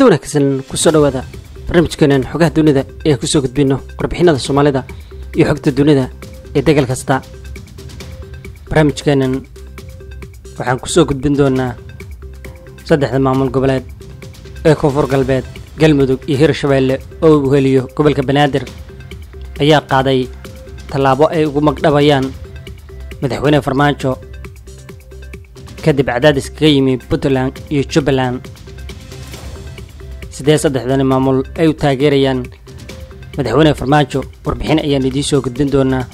kulanti wanaagsan kusoo dhowaada barnaamijkeenan xogaha dunida ee kusoo gudbino warbixinada soomaalida iyo xogta dunida ee degal kasta barnaamijkeenan waxaan kusoo gudbin doonaa saddexda maamul goboleed ee koonfur galbeed galmudug iyo hirshabeelle oo uu heliyo gobolka banaadir ayaa qaaday tallaabo ay ugu magdhabayaan madaxweyne farmaajo kadib cadaadis kaga yimi puntland iyo jubbaland sidee saddexdani maamul ay u taageerayaan madaxweyne farmaajo warbixin ayaan idiin soo gudbin doonaa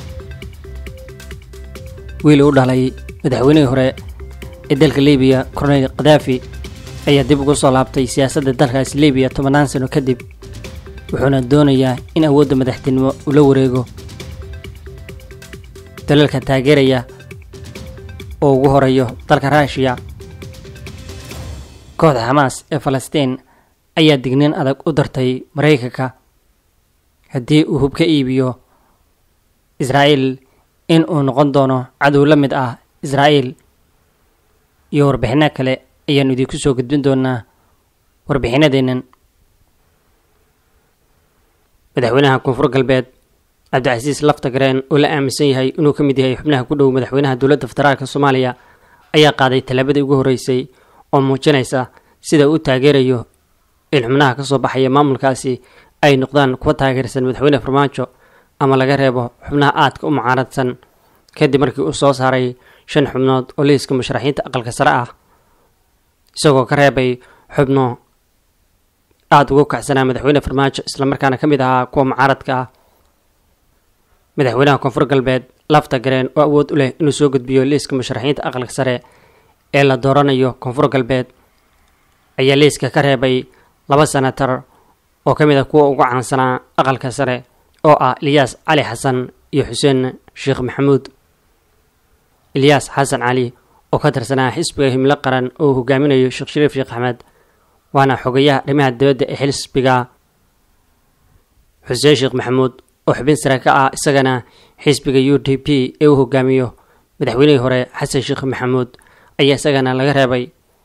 wiil u dhalay madaxweynihii hore ee dalka libiya korneyl khadaafi ayaa dib ugu soo laabtay siyaasadda dalkaas libiya tobannaan sano kadib wuxuuna doonayaa in awoodda madaxtinimo uu la wareego dalalka taageeraya oo ugu horeeyo dalka ruushiya kooxda xamaas ee falastiin ayaa digniin adag u dartay maraykanka haddii uu hub ka iibiyo israa'iil in uu noqon doono cadow la mid ah israa'iil iyo warbixinno kale ayaannu idinku soo gudbin doonaa warbixinadeennan madaxweynaha koonfur galbeed cabdicasiis laftagareen oo la aaminsan yahay inuu ka mid yahay xubnaha ku dhow madaxweynaha dowladda federaalka soomaaliya ayaa qaaday tallaabadii ugu horreysay oo muujinaysa sida uu taageerayo in xubnaha ka soo baxaya maamulkaasi ay noqdaan kuwa taageersan madaxweyne farmaajo ama laga reebo xubnaha aadka u mucaaradsan kadib markii uu soo saaray shan xubnood oo liiska musharaxiinta aqalka sare ah isagoo ka reebay xubno aada ugu kacsanaa madaxweyne farmaajo islamarkaana ka mid ahaa kuwa mucaaradka ah madaxweynaha koonfur galbeed lafta gareen oo awood u leh inuu soo gudbiyo liiska musharaxiinta aqalka sare ee la dooranayo koonfur galbeed ayaa liiska ka reebay laba senatar oo ka mid ah kuwa ugu caansanaa aqalka sare oo ah ilyaas cali xasan iyo xuseen sheekh maxamuud ilyaas xasan cali oo ka tirsanaa xisbiga himlo qaran oo uu hogaaminayo sheekh shariif sheekh axmed waana xogayaha arrimaha dibadda ee xisbiga xuseen sheekh maxamuud oo xubin sare ka ah isagana xisbiga u d p ee uu hogaamiyo madaxweynihii hore xasan sheekh maxamuud ayaa isagana laga reebay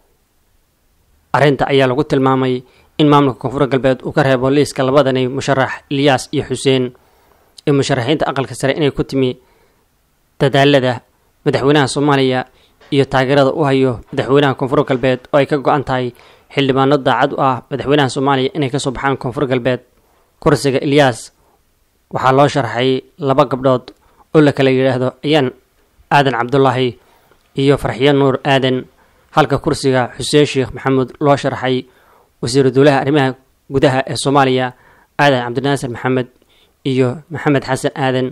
arrinta ayaa lagu tilmaamay in maamulka koonfur galbeed uu ka reebo liiska labadani musharax ilyaas iyo xuseen ee musharaxiinta aqalka sare inay ku timi dadaalada madaxweynaha soomaaliya iyo taageerada u hayo madaxweynaha koonfur galbeed oo ay ka go-an tahay xildhibaano daacad u ah madaxweynaha soomaaliya inay kasoo baxaan koonfur galbeed kursiga ilyaas waxaa loo sharxay laba gabdhood oo la kala yidhaahdo ayaan aadan cabdulaahi iyo farxiyo nuur aadan halka kursiga xuseen sheekh maxamuud loo sharxay wasiiru dowlaha arrimaha gudaha ee soomaaliya aadan cabdinaasir maxamed iyo maxamed xasan aadan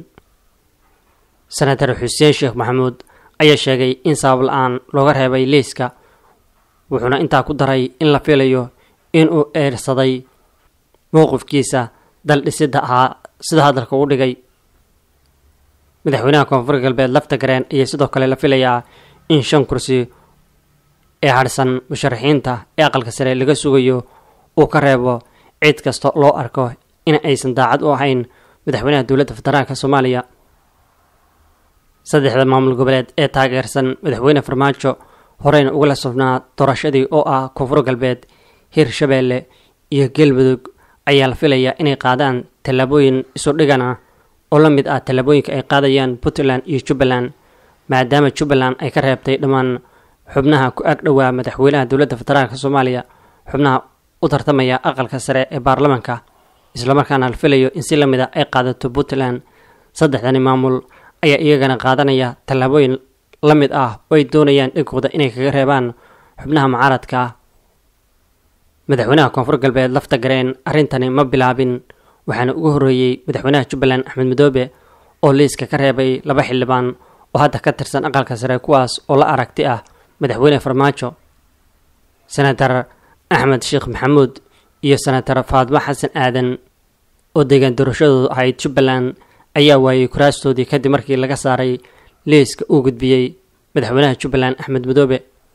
senatar xuseen sheekh maxamuud ayaa sheegay in sabab la-aan looga reebay liiska wuxuuna intaa ku daray in la filayo inuu eersaday mowqifkiisa dal dhisidda ahaa sida hadalka u dhigay madaxweynaha koonfur galbeed lafta gareen ayaa sidoo kale la filayaa in shan kursi ee hadhsan musharaxiinta ee aqalka sare laga sugayo uu ka reebo cid kasta loo arko in aysan daacad u ahayn madaxweynaha dowladda federaalka soomaaliya saddexda maamul goboleed ee taageersan madaxweyne farmaajo horeyna ugala sufnaa doorashadii oo ah koonfur galbeed hirshabeelle iyo galmudug ayaa la filayaa inay qaadaan tallaabooyin isu dhigan ah oo la mid ah tallaabooyinka ay qaadayaan puntland iyo jubbaland maadaama jubbaland ay ka reebtay dhammaan xubnaha ku ag dhowaa madaxweynaha dowladda federaalk soomaaliya xubnaha u tartamaya aqalka sare ee baarlamaanka islamarkaana la filayo in si la mid a ay qaadato puntland saddexdani maamul ayaa iyagana qaadanaya tallaabooyin la mid ah oo ay doonayaan dhinkooda inay kaga reebaan xubnaha mucaaradka ah madaxweynaha koonfur galbeed lafta gareen arrintani ma bilaabin waxaana ugu horreeyey madaxweynaha jubbaland axmed madoobe oo liiska ka reebay laba xildhibaan oo hadda ka tirsan aqalka sare kuwaas oo la aragti ah madaxweyne farmaajo senatar axmed sheekh maxamuud iyo senatar faadmo xasan aadan oo deegaan doorashadoodu ahayd jubbaland ayaa waayey kuraastoodii kadib markii laga saaray liiska uu gudbiyey madaxweynaha jubbaland axmed madoobe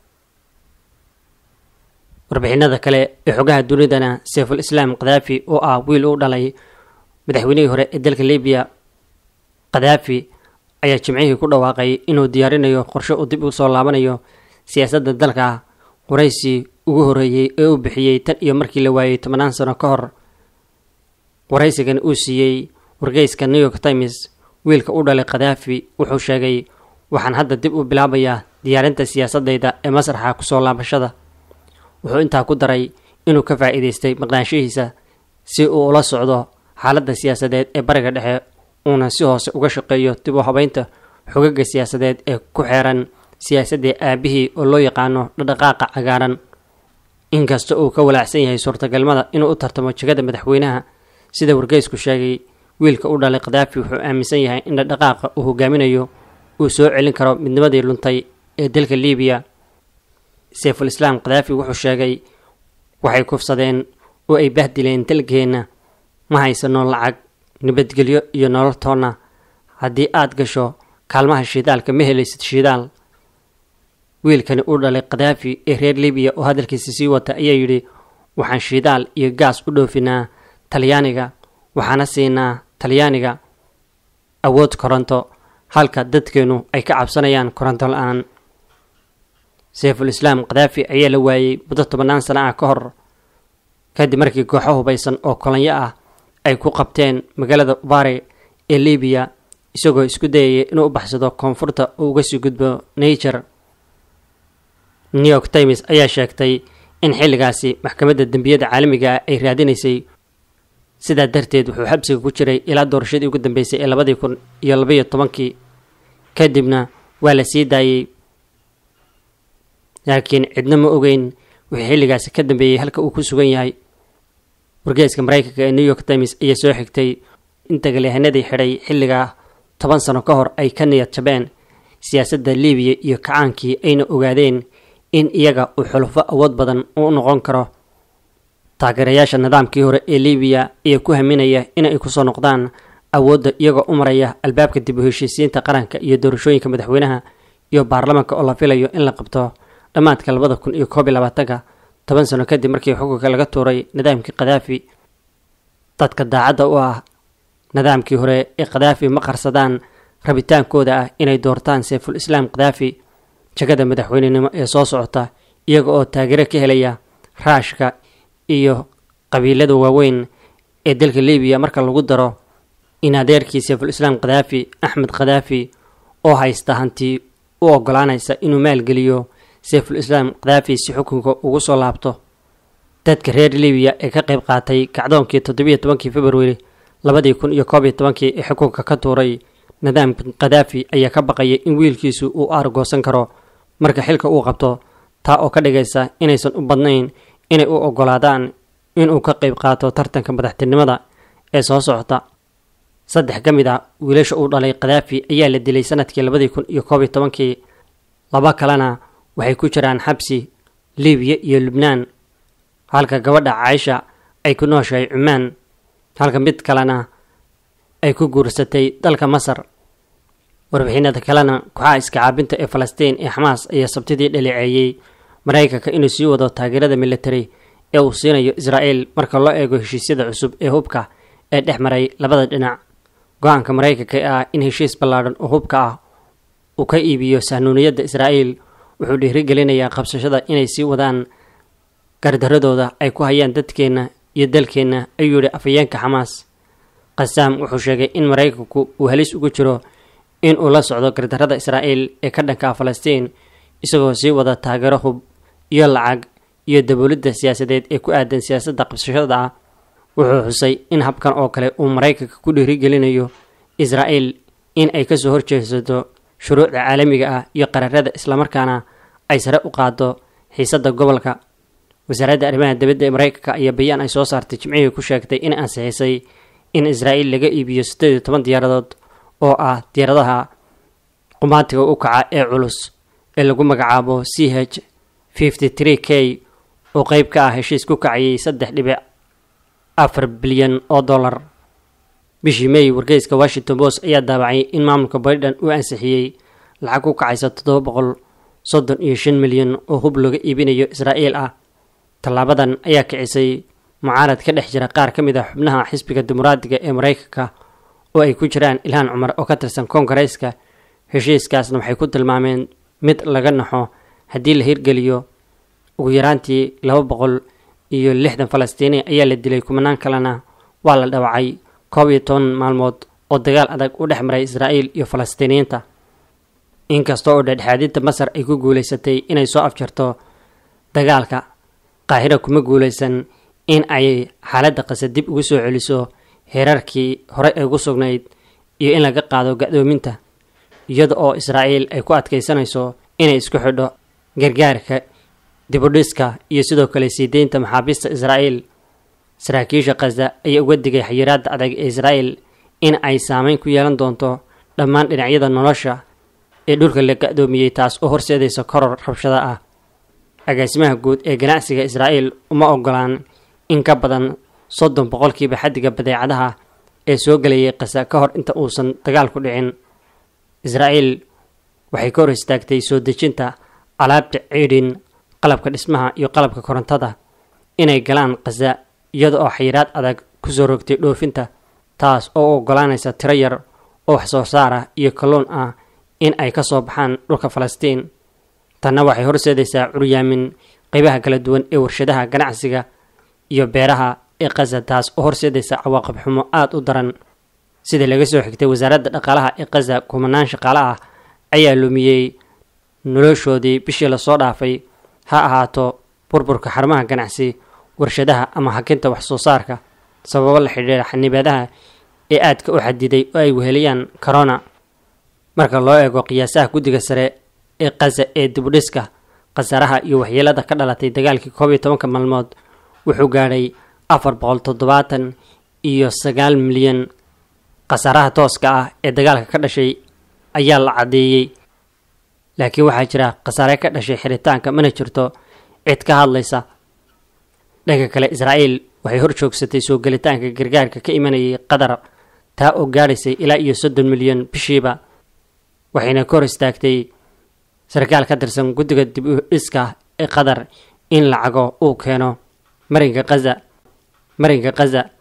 warbixinada kale ee xogaha dunidana sayful islaam khadaafi oo ah wiil u dhalay madaxweynihii hore ee dalka libiya khadaafi ayaa jimcihii ku dhawaaqay inuu diyaarinayo qorshe uu dib u soo laabanayo siyaasadda dalka qoraysi ugu horreeyey ee uu bixiyey tan iyo markii la waayey tobanaan sano ka hor waraysigan uu siiyey wargeyska new york times wiilka u dhalay khadaafi wuxuu sheegay waxaan hadda dib u bilaabayaa diyaarinta siyaasadayda ee masraxa kusoo laabashada wuxuu intaa ku daray inuu ka faa'iidaystay maqnaanshihiisa si uu ula socdo xaaladda siyaasadeed ee bariga dhexe uuna si hoose uga shaqeeyo dib u habeynta xogaga siyaasadeed ee ku xeeran siyaasaddii aabihii oo loo yaqaano dhadhaqaaqa cagaaran inkasta uu ka walaacsan yahay suurtagalmada inuu u tartamo jegada madaxweynaha sida wargeysku sheegay wiilka u dhalay khadaafi wuxuu aaminsan yahay in dhadhaqaaqa uu hogaaminayo uu soo celin karo midnimadii luntay ee dalka liibiya sayful islaam khadaafi wuxuu sheegay waxay kufsadeen oo ay bahdileen dalkeenna ma haysano lacag nabadgelyo iyo nolol toonna haddii aad gasho kaalmaha shiidaalka ma helaysid shiidaal wiilkani u dhalay khadaafi ee reer libiya oo hadalkiisa sii wata ayaa yidhi waxaan shiidaal iyo gaas u dhoofinaa talyaaniga waxaana siinaa talyaaniga awood koronto halka dadkeenu ay ka cabsanayaan koronto la-aan sayful islaam khadaafi ayaa la waayey muddo tobannaan sana ah ka hor kadib markii kooxo hubaysan oo kolonyo ah ay ku qabteen magaalada ubare ee libiya isagoo isku dayaya inuu u baxsado koonfurta oo uga sii gudbo nature new york times ayaa sheegtay in xilligaasi maxkamadda dembiyada caalamiga ah ay raadinaysay sidaa darteed wuxuu xabsiga ku jiray ilaa doorashadii ugu dambeysay ee labadii kun iyo labaiyo tobankii kadibna waa la sii daayey laakiin cidna ma ogeyn wixii xilligaasi ka dambeeyey halka uu ku sugan yahay wargeeska maraykanka ee new york times ayaa soo xigtay in dagaalyahanadii xidhay xilligaa toban sano ka hor ay ka niyad jabeen siyaasadda libiya iyo kacaankii ayna ogaadeen in iyaga uu xulufo awood badan u noqon karo taageerayaasha nidaamkii hore ee libiya ayaa ku haminaya inay kusoo noqdaan awoodda iyagoo u maraya albaabka dib u heshiisiinta qaranka iyo doorashooyinka madaxweynaha iyo baarlamaanka oo la filayo in la qabto dhammaadka labada kun iyo koob iyo labaatanka toban sano kadib markii xukunka laga tuuray nidaamkii khadaafi dadka daacadda u ah nidaamkii hore ee khadaafi ma qarsadaan rabitaankooda ah inay doortaan sayful islaam khadaafi jagada madaxweynenimo ee soo socota iyaga oo taageero ka helaya raashka iyo qabiilada waaweyn ee dalka libiya marka lagu daro in adeerkii sayful islaam khadaafi axmed khadaafi oo haysta hanti u ogolaanaysa inuu maalgeliyo sayful islaam khadaafi si xukunka ugu soo laabto dadka reer libiya ee ka qayb qaatay kacdoonkii toddobiyo tobankii februari labadii kun iyo koob iyo tobankii ee xukunka ka tuuray nidaamka khadaafi ayaa ka baqaya in wiilkiisu uu aargoosan karo marka xilka uu qabto taa oo ka dhigaysa inaysan u badnayn inay u ogolaadaan inuu ka qayb qaato tartanka madaxtinimada ee soo socota saddex ka mid a wiilasha uu dhalay khadaafi ayaa la dilay sanadkii labadii kun iyo koob iyo tobankii laba kalena waxay ku jiraan xabsi libiya iyo lubnaan halka gabadha caaisha ay ku nooshahay cumaan halka mid kalena ay ku guursatay dalka masar warbixinada kalena kooxaha iska caabinta ee falastiin ee xamaas ayaa sabtidii dhaleeceeyey maraykanka inuu sii wado taageerada military ee uu siinayo israa'el marka loo eego heshiisyada cusub ee hubka ee dhex maray labada dhinac go-aanka maraykanka ee ah in heshiis ballaadhan oo hubka ah uu ka iibiyo sahnuuniyadda israa'el wuxuu dhiirigelinayaa qabsashada inay sii wadaan gardaradooda ay ku hayaan dadkeenna iyo dalkeenna ayuu yidhi afhayeenka xamaas qasaam wuxuu sheegay in maraykanku uu halis ugu jiro in uu la socdo gardarada israa'el ee ka dhanka ah falastiin isagoo sii wada taageero hub iyo lacag iyo daboolidda siyaasadeed ee ku aadan siyaasadda qabsashada ah wuxuu xusay in habkan oo kale uu maraykanka ku dhiirigelinayo israa'el in ay kasoo horjeesato shuruucda caalamiga ah iyo qararada islamarkaana ay sare u qaado xiisadda gobolka wasaaradda arrimaha dibadda ee maraykanka ayaa bayaan ay soo saartay jimcihii ku sheegtay in ansixisay in israa'il laga iibiyo siddeed iyo toban diyaaradood oo ah diyaaradaha qumaatiga u kaca ee culus ee lagu magacaabo c h fifty three k oo qeyb ka ah heshiis ku kacayay saddex dhibic afar bilyan oo dollar bishii may wargeyska washington post ayaa daabacay in maamulka baydhan uu ansixiyey lacag ku kacaysa toddoba boqol soddon iyo shan milyan oo hub looga iibinayo israa'iil ah tallaabadan ayaa kicisay mucaarad ka dhex jira qaar ka mid ah xubnaha xisbiga dimuqraadiga ee maraykanka oo ay ku jiraan ilhaan cumar oo ka tirsan koongareeska heshiiskaasna waxay ku tilmaameen mid laga naxo haddii la hirgeliyo ugu yaraantii laba boqol iyo lixdan falastiini ayaa la dilay kumanaan kalena waa la dhawacay koob iyo toban maalmood oo dagaal adag u dhex maray israa'iil iyo falastiiniyiinta inkasta oo dhexdhexaadinta masar ay ku guulaysatay inay soo afjarto dagaalka qaahira kuma guulaysan in ay xaaladda qase dib ugu soo celiso heerarkii hore ay ugu sugnayd iyo in laga qaado ga-doominta iyada oo israa'iil ay ku adkaysanayso inay isku xidho gargaarka dibudhiska iyo sidoo kale sii deynta maxaabiista israa'iil saraakiisha khaza ayaa uga digay xayiraadda adag ee israa'iil in ay saameyn ku yeelan doonto dhammaan dhinacyada nolosha ee dhulka la ga-doomiyey taas oo horseedaysa koror rabshada ah agaasimaha guud ee ganacsiga israa'iil uma ogolaan in ka badan soddon boqolkiiba xaddiga badeecadaha ee soo gelayay khaza ka hor inta uusan dagaalku dhicin israa'iil waxay ka hor istaagtay soo dejinta alaabta ciidhin qalabka dhismaha iyo qalabka korontada inay galaan khaza iyada oo xayiraad adag kusoo rogtay dhoofinta taas oo u ogolaanaysa tiro yar oo wax soo saar ah iyo kalluun ah in ay ka soo baxaan dhulka falastiin tanna waxay horseedaysaa curyaamin qeybaha kala duwan ee warshadaha ganacsiga iyo beeraha ee khaza taas oo horseedaysa cawaaqib xumo aada u daran sida laga soo xigtay wasaaradda dhaqaalaha ee khaza kumanaan shaqaale ah ayaa lumiyey noloshoodii bishii lasoo dhaafay ha ahaato burburka xarumaha ganacsi warshadaha ama hakinta wax soo saarka sababo la xidhiira xanibaadaha ee aadka u xadiday oo ay weheliyaan corona marka loo eego qiyaasaha guddiga sare ee khaza ee dibudhiska khasaaraha iyo waxyeelada ka dhalatay dagaalkii koob iyo tobanka maalmood wuxuu gaadhay afar boqol toddobaatan iyo sagaal milyan khasaaraha tooska ah ee dagaalka ka dhashay ayaa la caddeeyey laakiin waxaa jira khasaare ka dhashay xiritaanka mana jirto cid ka hadlaysa dhanka kale israa'iil waxay hor joogsatay soo gelitaanka gargaarka ka imanayay qatar taa oo gaadhaysay ilaa iyo soddon milyan bishiiba waxayna ka hor istaagtay sarkaal ka tirsan guddiga dib u dhiska ee qatar in lacago uu keeno marinka khaza marinka khaza